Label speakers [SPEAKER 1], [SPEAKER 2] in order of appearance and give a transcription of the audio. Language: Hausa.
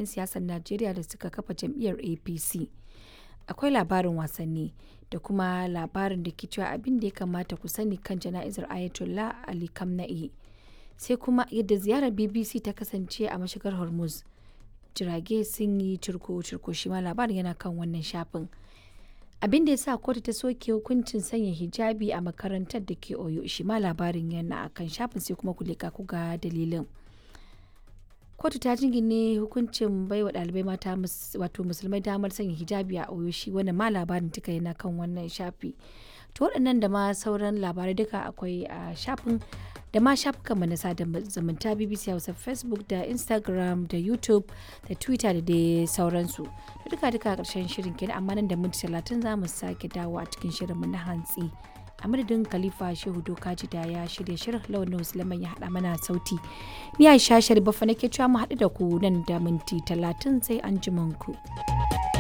[SPEAKER 1] 'yan siyasar Najeriya da suka kafa jam'iyyar APC. Akwai labarin wasanni da kuma labarin da ke cewa abin da ya kamata ku sani kan jana'izar Ayatollah Ali Khamenei. Sai kuma yadda ziyarar BBC ta kasance a mashigar Hormuz. Jirage sun yi cirko-cirko shi ma labarin yana kan wannan shafin. abin da ya sa kotu ta soke hukuncin sanya hijabi a makarantar da ke oyo shi ma labarin yana a kan shafin sai kuma kulika ku ga dalilin kotu ta jingine hukuncin baiwa ɗalibai mata wato musulmai damar sanya hijabi a oyo shi wannan ma labarin duka yana kan wannan shafi to waɗannan da ma sauran labarai duka akwai a shafin da ma shafukan na sada zumunta bbc hausa facebook da instagram da youtube da twitter da dai sauransu da duka duka a ƙarshen shirin kenan amma nan da minti talatin za mu sake dawo a cikin shirinmu na hantsi a madadin khalifa shehu dokaji da ya shirya shirin lawan musulman ya haɗa mana sauti ni aisha sharifa nake cewa mu haɗu da ku nan da minti talatin sai an ku.